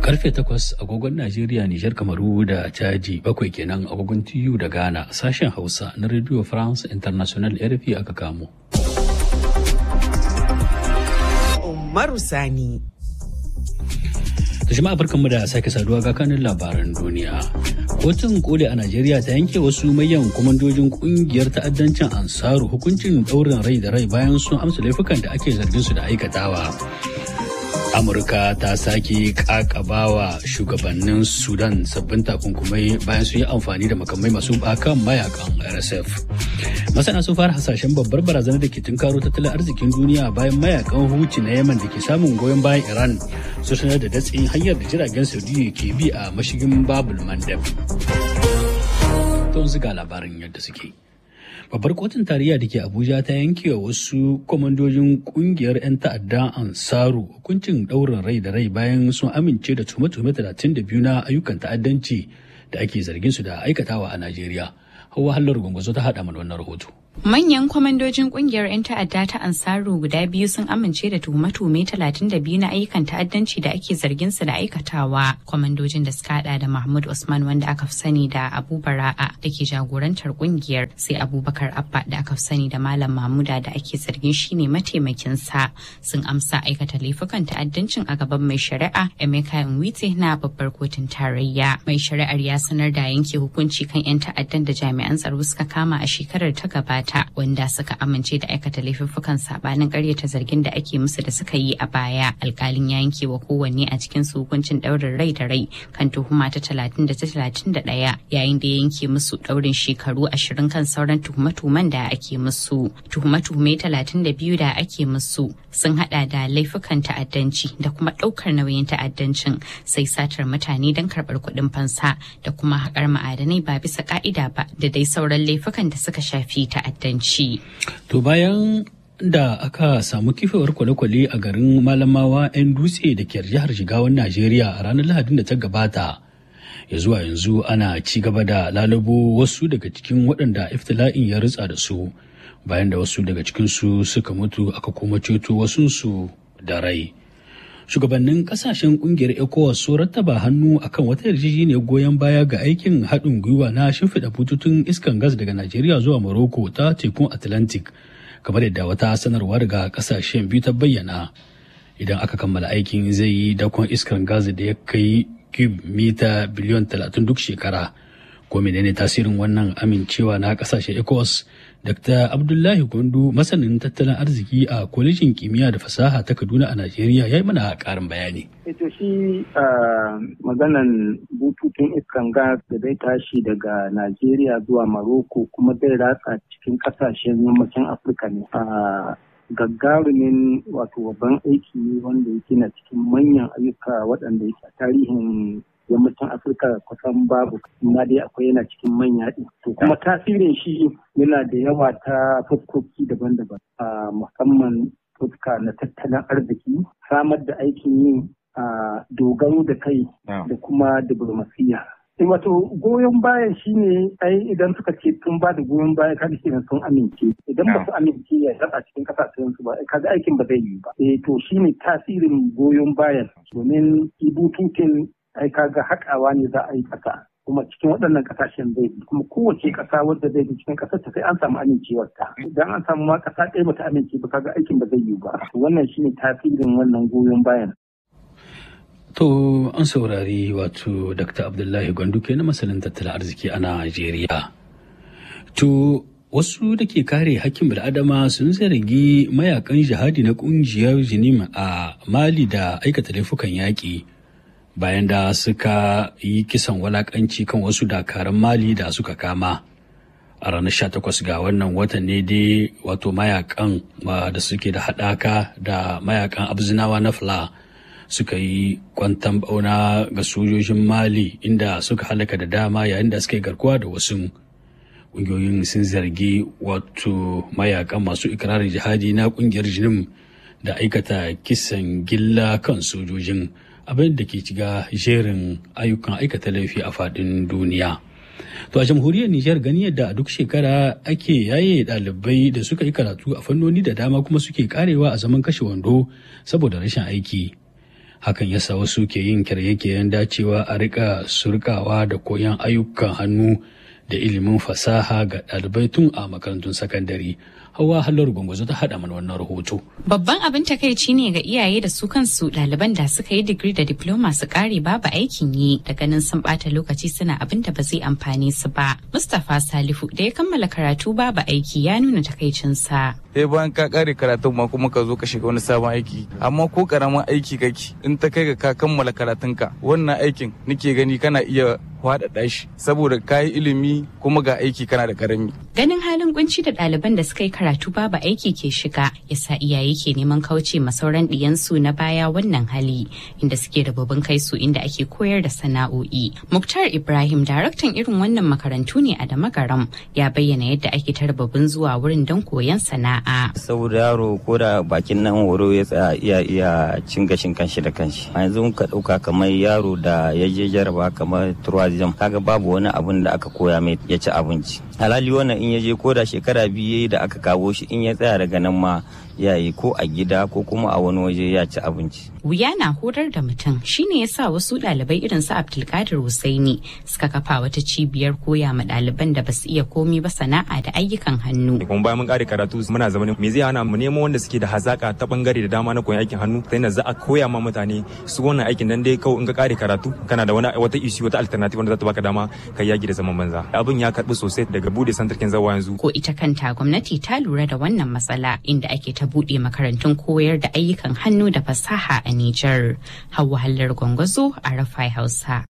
Karfe takwas agogon Najeriya, Nijar, Kamaru da Chadi bakwai kenan agogon TU da Ghana sashen Hausa na Radio France International RFI aka kamo. Umaru Sani. Da jama'a barkanmu da sake saduwa ga kanin labaran duniya. Kotun koli a Najeriya ta yanke wasu mayan kwamandojin kungiyar ta'addancin Ansaru hukuncin ɗaurin rai da rai bayan sun amsa laifukan da ake zargin su da aikatawa. amurka ta sake kakabawa shugabannin sudan sabbin takunkumai bayan sun yi amfani da makamai masu bakan mayakan rsf masana sun fara hasashen babbar barazanar da ke tunkaro tattalin arzikin duniya bayan mayakan huci na yaman da ke samun goyon bayan iran su sanar da datsin hanyar da jiragen saudiya ke bi a mashigin babul mandab don ziga labarin yadda suke babbar kotun tarayya da ke abuja ta yanke wa wasu kwamandojin kungiyar 'yan ta'adda ansaru hukuncin ɗaurin rai da rai bayan sun amince da tume-tume 32 na ayyukan ta'addanci da ake zargin su da aikatawa a najeriya hawa hallar gwangwazo ta haɗa mana wannan rahoto Manyan kwamandojin kungiyar 'yan ta'adda ta Ansaru guda biyu sun amince da tuhume-tuhume 32 na ayyukan ta'addanci da ake zargin su da aikatawa. Kwamandojin da suka hada da Mahmud Usman wanda aka fi sani da Abu Bara'a da ke jagorantar kungiyar sai Abubakar Abba da aka fi sani da Malam Mahmuda da ake zargin shine mataimakin sa sun amsa aikata laifukan ta'addancin a gaban mai shari'a Emeka Nwite na babbar kotun tarayya. Mai shari'ar ya sanar da yanke hukunci kan 'yan ta'addan da jami'an tsaro suka kama a shekarar ta gabata. ta wanda suka amince da aikata laifuffukan sabanin karyata zargin da ake musu da suka yi a baya alkalin ya yanke wa kowanne a cikin su hukuncin daurin rai da rai kan tuhuma ta talatin da ta talatin da ɗaya yayin da ya yanke musu daurin shekaru ashirin kan sauran tuhume-tuhumen da ake musu tuhume-tuhume talatin da biyu da ake musu sun hada da laifukan ta'addanci da kuma ɗaukar nauyin ta'addancin sai satar mutane don karɓar kuɗin fansa da kuma haƙar ma'adanai ba bisa ƙa'ida ba da dai sauran laifukan da suka shafi ta'addanci. ta'addanci. To bayan da aka samu kifewar kwale-kwale a garin Malamawa 'yan dutse da ke jihar Jigawan Najeriya a ranar Lahadin da ta gabata. Ya zuwa yanzu ana ci gaba da lalubo wasu daga cikin waɗanda iftila'in ya ritsa da su bayan da wasu daga cikinsu suka mutu aka kuma ceto wasunsu da rai. shugabannin kasashen kungiyar ecowas sun rattaba hannu akan wata yarjejeniyar goyon baya ga aikin haɗin gwiwa na shimfiɗa bututun iskan gas daga najeriya zuwa morocco ta tekun atlantic kamar yadda wata sanarwa daga kasashen biyu ta bayyana idan aka kammala aikin zai yi dakon iskar gas da ya kai cube mita biliyon 30 duk shekara ko menene tasirin wannan amincewa na kasashen ecowas Dr. Abdullahi Gwandu masanin tattalin arziki a kwalejin kimiyya da fasaha ta Kaduna a Najeriya ya yi mana karin bayani. Ito shi maganan bututun iskan gas da zai tashi daga Najeriya zuwa Maroko kuma zai ratsa cikin kasashen yammacin Afirka ne. gagarumin wato babban aiki wanda yake na cikin manyan ayyuka waɗanda yake a tarihin yammacin afirka kusan babu amma dai akwai yana cikin manya ɗin to kuma tasirin shi yana da yawa ta fuskoki daban-daban a musamman fuska na tattalin arziki samar da aikin yin dogaro da kai da kuma diplomasiya wato goyon bayan shine ai idan suka ce sun ba da goyon baya kaga kenan sun amince idan ba su amince ya zaba cikin kasashen su ba kaga aikin ba zai yi ba eh to shine tasirin goyon bayan domin ibututun ai kaga haƙawa ne za a yi ƙasa kuma cikin waɗannan ƙasashen zai bi kuma kowace ƙasa wadda zai bi cikin ƙasar ta sai an samu amincewar ta idan an samu ma ƙasa ɗaya bata amince ba kaga aikin ba zai yi ba wannan shine tasirin wannan goyon bayan To an saurari wato Dr. Abdullahi Gwanduke na masanin tattalin arziki a Najeriya. To wasu da ke kare hakkin bil'adama sun zargi mayakan jihadi na kungiyar jinim a Mali da aikata laifukan yaƙi bayan da suka yi kisan walakanci kan wasu dakaran Mali da suka kama. A ranar 18 ga wannan watan ne dai wato mayakan da suke da haɗaka da mayakan abzinawa na Fla. suka yi kwantan bauna ga sojojin mali inda suka halaka da dama yayin da suka yi garkuwa da wasu ƙungiyoyin sun zargi wato mayakan masu ikirarin jihadi na ƙungiyar jinim da aikata kisan gilla kan sojojin abin da ke ciga jerin ayyukan aikata laifi a faɗin duniya to a jamhuriyar nijar gani yadda a duk shekara ake yaye ɗalibai da suka yi karatu a fannoni da dama kuma suke karewa a zaman kashe wando saboda rashin aiki hakan ya sa wasu ke yin kirye-kiryen dacewa a rika surkawa da koyon ayyukan hannu da ilimin fasaha ga ɗalibai tun a makarantun sakandare hawa halar gwangwazo ta haɗa mana wannan rahoto Babban abin takaici ne ga iyaye da su kansu ɗaliban da suka yi digiri da diploma su ƙare babu aikin yi da ganin sun ɓata lokaci suna abin da ba zai amfane su ba. Mustapha Salihu da ya kammala karatu babu aiki ya nuna takaicinsa. sai bayan ka kare karatun ma kuma ka zo ka shiga wani sabon aiki amma ko karamin aiki kake in ta kai ga ka kammala karatunka wannan aikin nake gani kana iya faɗaɗa shi saboda ka yi ilimi kuma ga aiki kana da karami Ganin halin kunci da ɗaliban da suka yi karatu babu aiki ke shiga yasa iyaye ke neman kauce ma sauran ɗiyansu na baya wannan hali inda suke da babban kai su inda ake koyar da sana'o'i. Muktar Ibrahim daraktan irin wannan makarantu ne a Damagaram ya bayyana yadda ake tarbabin zuwa wurin don koyon sana'a. saboda yaro ko da bakin nan horo ya tsaya iya iya cin gashin kanshi da kanshi a yanzu ka dauka kamar yaro da ya je jaraba kamar tourism kaga babu wani abun da aka koya mai ya ci abinci halali wannan in ya je ko da shekara biyu yayi da aka kawo shi in ya tsaya daga nan ma ya yi ko a gida ko kuma a wani waje ya ci abinci Wuya na horar da mutum shine ya sa wasu ɗalibai irin su Abdulkadir Husaini suka kafa wata cibiyar koya ma ɗaliban da basu iya komi ba sana'a da ayyukan hannu. kuma bayan mun kare karatu muna zama me zai hana mu nemo wanda suke da hazaka ta bangare da dama na koyon aikin hannu sai na za a koya ma mutane su wannan aikin dan dai kawai in ka kare karatu kana da wani wata issue wata alternative wanda za ta baka dama ka yaki da zaman banza abin ya karbi sosai daga bude santarkin zawa yanzu Ko ita kanta gwamnati ta lura da wannan matsala inda ake ta buɗe makarantun koyar da ayyukan hannu da fasaha a Nijar. Hauwa Hallar Gwangwazo a Rafai Hausa.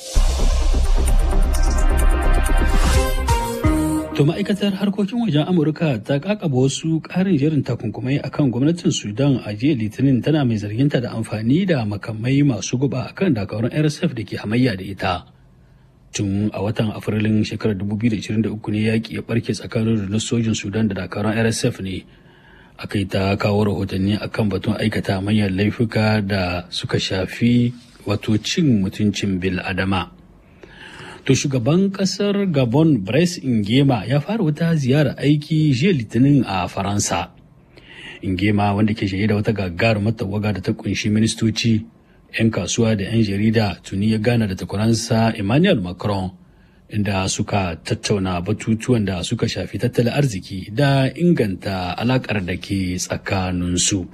To ma'aikatar harkokin wajen Amurka ta kakaba wasu ƙarin jerin takunkumai akan gwamnatin Sudan a jiya Litinin tana mai zarginta da amfani da makamai masu guba akan dakarun RSF da ke hamayya da ita. Tun a watan Afrilun shekarar 2023 ne yaƙi ya ɓarke tsakanin rundunar sojin Sudan da dakarun RSF ne. Aka yi ta kawo rahotanni akan batun aikata manyan laifuka da suka shafi wato cin mutuncin bil adama. To shugaban kasar Gabon Brice Ingema ya fara wata ziyara aiki jiya Litinin a Faransa. Ingema wanda ke shaye da wata gagarumar tawaga da ta kunshi ministoci, 'yan kasuwa da 'yan jarida tuni ya gana da takwaransa Emmanuel Macron inda suka tattauna batutuwan da suka shafi tattalin arziki da inganta alakar da ke tsakaninsu.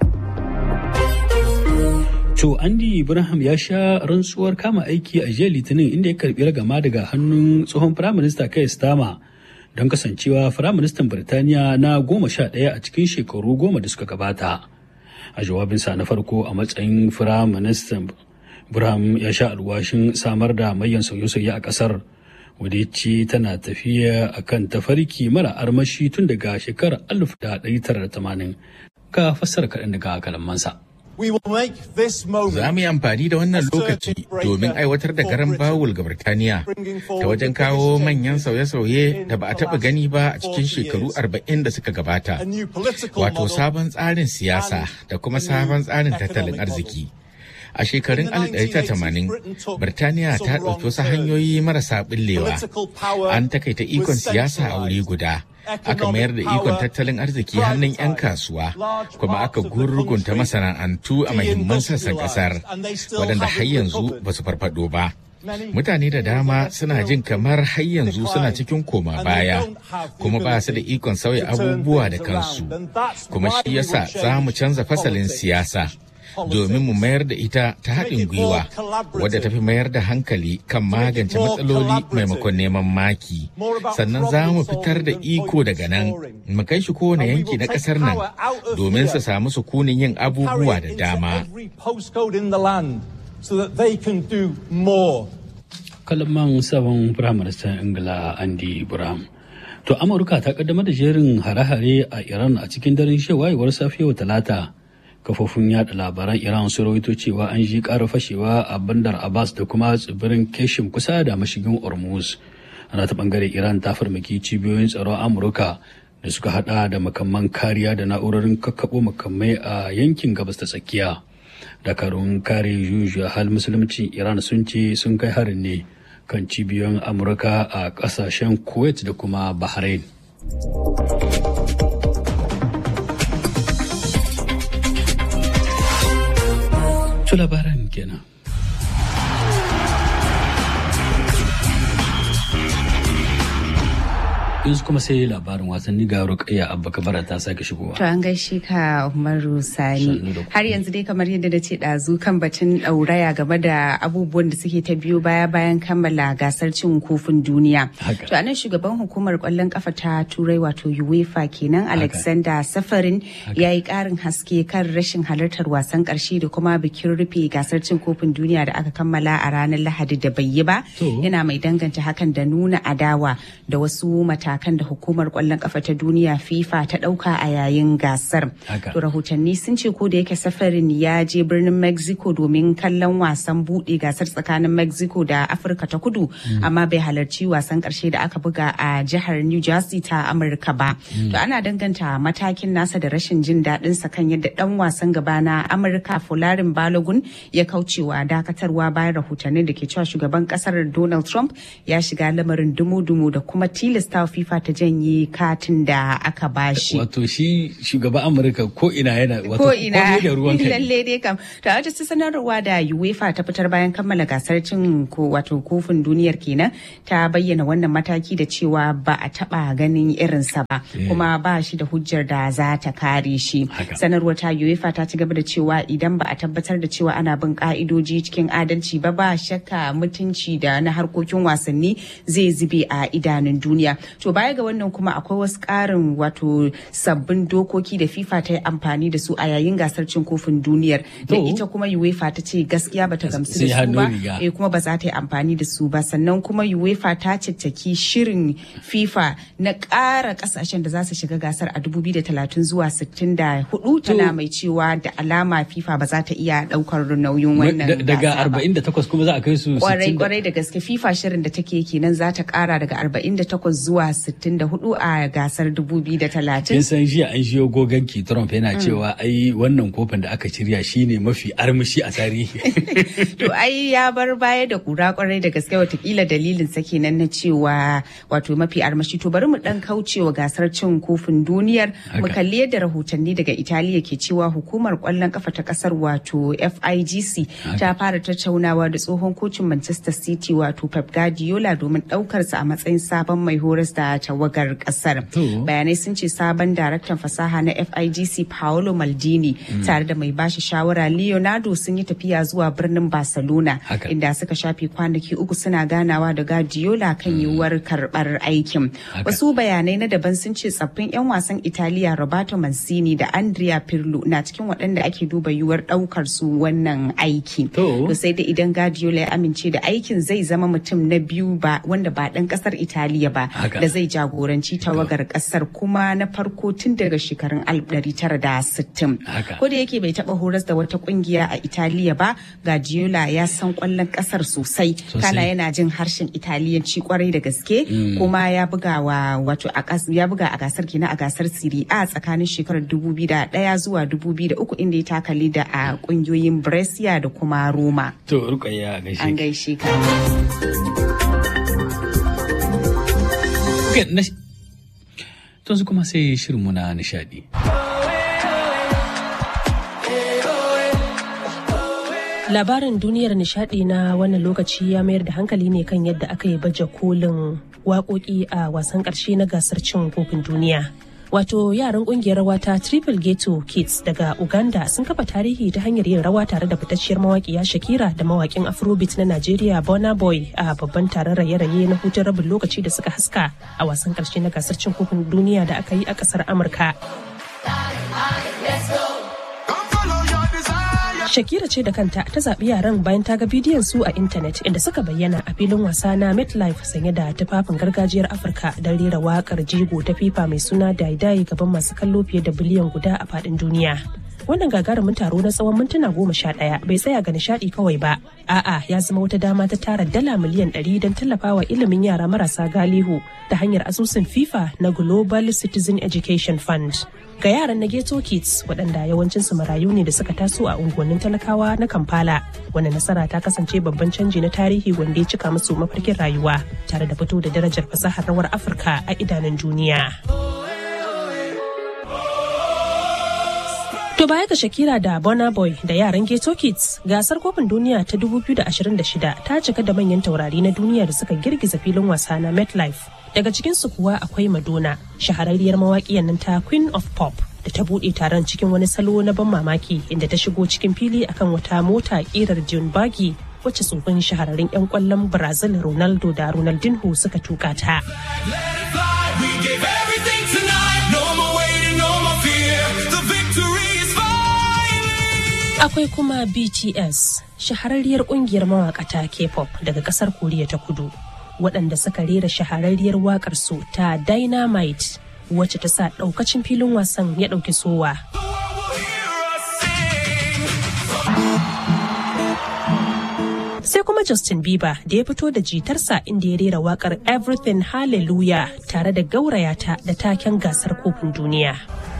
To Andy Ibrahim ya sha rantsuwar kama aiki a jiya Litinin inda ya karbi ragama daga hannun tsohon Firaminista Keir Starmer don kasancewa Firaministan Birtaniya na goma sha ɗaya a cikin shekaru goma da suka gabata. A jawabinsa na farko a matsayin Firaministan Ibrahim ya sha alwashin samar da mayan sauye-sauye a ƙasar wadda ya ce tana tafiya akan tafarki mara armashi tun daga shekarar 1980 ka fassara kaɗan daga kalamansa. Za mu yi amfani da wannan lokaci domin aiwatar da garan bawul ga Birtaniya ta wajen kawo manyan sauye-sauye da ba a taɓa gani ba a cikin shekaru arba'in da suka gabata. Wato sabon tsarin siyasa da kuma sabon tsarin tattalin arziki. A shekarun 1980, Birtaniya ta ɗauki wasu hanyoyi marasa ɓillewa. An takaita ikon siyasa a wuri guda. aka mayar da ikon tattalin arziki hannun 'yan kasuwa kuma aka gurgunta masana'antu a mahimman sassan kasar waɗanda har yanzu ba su farfado ba mutane da dama suna jin kamar har yanzu suna cikin koma baya kuma ba su da ikon sauya abubuwa da kansu kuma shi yasa za mu canza fasalin siyasa domin mu mayar da ita ta haɗin gwiwa wadda ta fi mayar da hankali kan magance matsaloli maimakon neman maki sannan za mu fitar da iko daga nan mu kai shi kowane yanki na ƙasar nan domin su samu sukunin yin abubuwa da dama kalman sabon firaministan ingila andy ibrahim to amurka ta kaddamar da jerin hare-hare a iran a cikin daren shewayewar safiyar talata kafofin yada labaran iran sun rawaito cewa an ji ƙara fashewa a bandar abbas da kuma tsibirin keshim kusa da mashigin hormuz ana ta bangare iran ta farmaki cibiyoyin tsaron amurka da suka hada da makamman kariya da na'urorin kakkaɓo makamai a yankin gabas ta tsakiya dakarun kare jujuya hal musulunci iran sun ce sun kai harin ne kan cibiyoyin amurka a kasashen kuwait da kuma bahrain To labaran kenan. yanzu kuma sai labarin wasanni ga rukayya abba kabara ta sake shigowa. To an gaishe ka Umaru Sani. Har yanzu dai kamar yadda na ce ɗazu kan batun ɗauraya game da abubuwan da suke ta biyo baya bayan kammala gasar cin kofin duniya. To anan shugaban hukumar ƙwallon kafa ta Turai wato UEFA kenan Alexander Safarin ya yi ƙarin haske kan rashin halartar wasan ƙarshe da kuma bikin rufe gasar cin kofin duniya da aka kammala a ranar Lahadi da bai yi ba. Yana mai danganta hakan da nuna adawa da wasu mata matakan da hukumar kwallon kafa ta duniya FIFA ta dauka a yayin gasar. To rahotanni sun ce ko da yake safarin ya je birnin Mexico domin kallon wasan bude gasar tsakanin Mexico da Afirka ta kudu amma bai halarci wasan karshe da aka buga a jihar New Jersey ta Amurka ba. To ana danganta matakin nasa da rashin jin daɗin sa kan yadda dan wasan gaba na Amurka Folarin Balogun ya kaucewa dakatarwa bayan rahotannin da ke cewa shugaban kasar Donald Trump ya shiga lamarin dumu-dumu da kuma tilasta FIFA ta janye katin da aka bashi. Wato shi shugaban Amurka ko ina yana wato ko ina da ruwan kai. lalle dai kam. To a wata sanarwa da UEFA ta fitar bayan kammala gasar cin ko wato kofin duniyar kenan ta bayyana wannan mataki da cewa ba a taba ganin irinsa ba kuma ba shi da hujjar da za ta kare shi. Sanarwar ta UEFA ta ci gaba da cewa idan ba a tabbatar da cewa ana bin ka'idoji cikin adalci ba ba shakka mutunci da na harkokin wasanni zai zube a idanun duniya. To baya ga wannan kuma akwai wasu ƙarin wato sabbin dokoki da FIFA ta yi amfani da su a yayin gasar cin kofin duniyar. Da ita kuma UEFA ta ce gaskiya bata gamsu da su ba, eh kuma ba za ta yi amfani da su ba. Sannan kuma UEFA ta cicciki shirin FIFA na ƙara ƙasashen da za su shiga gasar a 2030 zuwa 64 tana mai cewa da alama FIFA ba za ta iya ɗaukar nauyin wannan Daga 48 kuma za a kai su kwarai kwarai da gaske FIFA shirin da take kenan za ta ƙara daga 48 zuwa 64 a gasar 2030. Kin san jiya an shiyo goganki Trump yana cewa ai wannan kofin da aka shirya shine mafi armashi a tarihi. To ai ya bar baya da kura kwarai da gaske watakila dalilin sa kenan na cewa wato mafi armashi to bari mu dan kaucewa gasar cin kofin duniyar mu kalli yadda rahotanni daga Italiya ke cewa hukumar kwallon kafa ta kasar wato FIGC ta fara tattaunawa da tsohon kocin Manchester City wato Pep Guardiola domin daukar sa a matsayin sabon mai horas da tawagar kasar. Bayanai sun ce sabon daraktan fasaha na FIGC Paolo Maldini tare da mai bashi shawara Leonardo sun yi tafiya zuwa birnin Barcelona inda suka shafe kwanaki uku suna ganawa da Guardiola kan yiwuwar karbar aikin. Wasu bayanai na daban sun ce tsaffin 'yan wasan Italiya Roberto Mancini da Andrea Pirlo na cikin waɗanda ake duba yiwuwar ɗaukar su wannan aiki. To sai da idan Guardiola ya amince da aikin zai zama mutum na biyu ba wanda ba ɗan ƙasar Italiya ba da zai jagoranci tawagar ƙasar kuma na farko tun daga shekarun 1960. Ko da yake bai taɓa horas da wata ƙungiya a Italiya ba, Guardiola ya san ƙwallon ƙasar sosai. Kana yana jin harshen Italiyanci kwarai da gaske kuma ya buga wa wato ya buga a gasar kenan a gasar Serie A tsakanin shekarar 2001 zuwa 2003 inda ya taka da a ƙungiyoyin Brescia da kuma Roma. To rukayya gaishe. An gaishe ka. Tun su kuma sai shirinmu na nishadi. Labarin duniyar nishadi na wannan lokaci ya mayar da hankali ne kan yadda aka yi baje kolin waƙoƙi a wasan ƙarshe na gasar cin kofin duniya. Wato yaran kungiyar rawa ta Triple Ghetto Kids daga Uganda sun kafa tarihi ta hanyar yin rawa tare da fitacciyar mawaƙiya Shakira da mawaƙin Afrobeat na Najeriya Burna Boy a babban taron raye-raye na hutun rabin lokaci da suka haska a wasan ƙarshe na gasar cin kofin duniya da aka yi a ƙasar Amurka. Shakira ce da kanta ta zaɓi yaran bayan ta ga bidiyon su a intanet inda suka bayyana a filin wasa na MetLife sanye da tufafin gargajiyar Afirka don rera waƙar jigo ta FIFA mai suna Daidai gaban masu kallo fiye da biliyan guda a faɗin duniya. Wannan gagarumin taro na tsawon mintuna goma sha ɗaya bai tsaya ga nishaɗi kawai ba. A'a ya zama wata dama ta tara dala miliyan ɗari don tallafawa ilimin yara marasa galihu ta hanyar asusun FIFA na Global Citizen Education Fund. ga yaran na ghetto kids waɗanda yawancinsu marayu ne da suka taso a unguwannin talakawa na kampala wanda nasara ta kasance babban canji na tarihi wanda ya cika musu mafarkin rayuwa tare da fito da darajar fasahar rawar afirka a idanun duniya To To baya ga Shakira da Burna Boy da yaran Ghetto Kids, gasar kofin duniya ta 2026 ta cika da manyan taurari na duniya da suka girgiza filin wasa na MetLife. Daga cikinsu kuwa akwai Madonna, shahararriyar mawaƙiyar nan ta Queen of Pop. da ta buɗe taron cikin wani salo na ban mamaki inda ta shigo cikin fili akan wata mota ƙirar John Buggy wacce tsofin shahararrun 'yan kwallon Brazil Ronaldo da Ronaldinho suka tuka ta. Akwai kuma BTS, shahararriyar kungiyar mawakata K-pop daga kasar Koriya ta kudu, waɗanda suka rera shahararriyar waƙar su ta Dynamite wacce ta sa ɗaukacin filin wasan ya ɗauki sowa. sai kuma Justin Bieber da ya fito da jitarsa inda ya rera wakar Everything Hallelujah tare da gaurayata da taken gasar kofin duniya.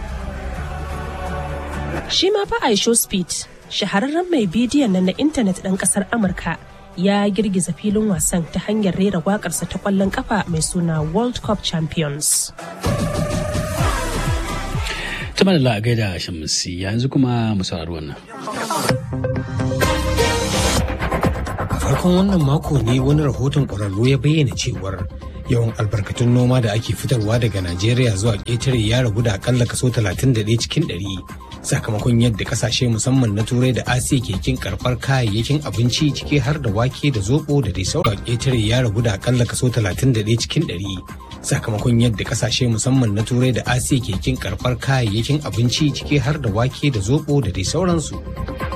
Shi ma fa Aisho Speed, shahararren mai bidiyon nan na intanet ɗan ƙasar Amurka, ya girgiza filin wasan ta hanyar rera waƙarsa ta ƙwallon ƙafa mai suna World Cup Champions. Ta malala a gaida Shamsi yanzu kuma mu saurari wannan. farkon wannan mako ne wani rahoton ƙwararru ya bayyana cewar yawan albarkatun noma da ake fitarwa daga najeriya zuwa ƙetare ya ragu da akalla kaso 31 cikin 100 sakamakon yadda kasashe musamman na turai da asiya ke kin karɓar kayayyakin abinci ciki har da wake da zobo da dai sauran ƙetare ya ragu da akalla kaso 31 cikin 100 sakamakon yadda kasashe musamman na turai da asiya ke kin karɓar kayayyakin abinci ciki har da wake da zobo da dai sauransu